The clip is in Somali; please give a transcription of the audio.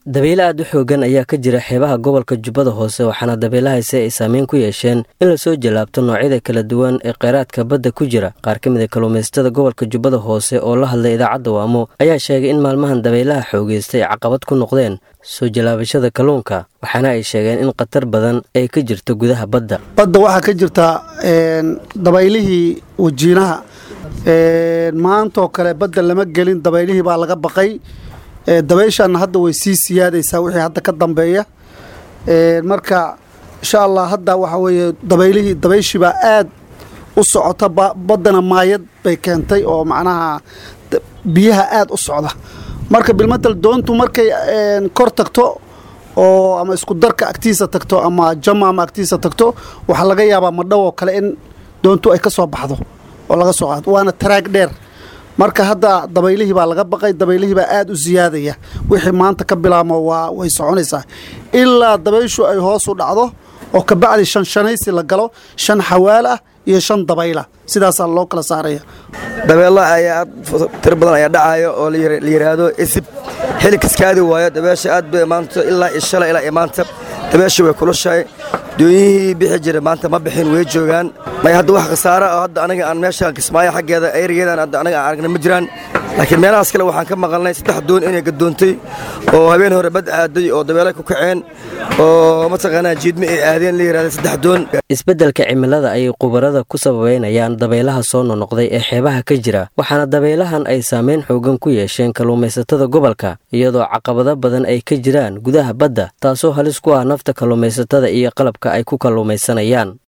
dabeyle aad u xoogan ayaa ka jira xeebaha gobolka jubbada hoose waxaana dabeylahaysi ay saameyn ku yeesheen in lasoo jallaabto noocyada kala duwan ee kheyraadka badda ku jira qaar ka mid a kalluumaysatada gobolka jubbada hoose oo la hadlay idaacadda waamo ayaa sheegay in maalmahan dabaylaha xoogeystay caqabad ku noqdeen soo jallaabashada kalluunka waxaana ay sheegeen in khatar badan ay ka jirto gudaha badda badda waxaa ka jirta dabaylihii wajiinaha maantaoo kale badda lama gelin dabaylihii baa laga baqay dabayshaana hadda way sii siyaadaysaa wixii hadda ka dambeeya marka insha allah hadda waxa weeye dabaylihii dabayshii baa aad u socota baddana maayad bay keentay oo macnaha biyaha aad u socda marka bilmatal doontu markay kor tagto oo ama isku darka agtiisa tagto ama jama ama agtiisa tagto waxaa laga yaabaa madhow oo kale in doontu ay ka soo baxdo oo laga soo qaado waana taraag dheer marka hadda dabaylihii baa laga baqay dabaylihii baa aad u siyaadaya wixii maanta ka bilaabmo waa way soconaysaa ilaa dabayshu ay hoos u dhacdo oo kabacdi shan shanaysi la galo shan xawaal ah iyo shan dabayla sidaasaa loo kala saaraya dabeelo ayaa aad tiro badan ayaa dhacayo oo la yidhaahdo isib xili kaskaadi waayo dabeesha aad bay maanta ilaa iyo shalay ilaa iyo maanta dabeesha way kulushahay doonyihii bixi jira maanta ma bixin way joogaan may hadda wax khasaara oo hadda anaga aan meeshaan kismaayo xaggeeda eyrigeedaan hadda anaga aan aragna ma jiraan laakiin meelahaas kale waxaan ka maqalnay saddex doon inay gadoontay oo habeen hore bad aaday oo dabeelo ku kaceen oo mataqaanaa jiidma ay aadeen la yidhahda saddex doon isbeddelka cimilada ayay khubarada ku sababeynayaan dabaylaha soo nonoqday ee xeebaha ka jira waxaana dabaylahan ay saameyn xoogan ku yeesheen kalluumaysatada gobolka iyadoo caqabado badan ay ka jiraan gudaha badda taasoo halis ku ah nafta kalluumaysatada iyo qalabka ay ku kalluumaysanayaan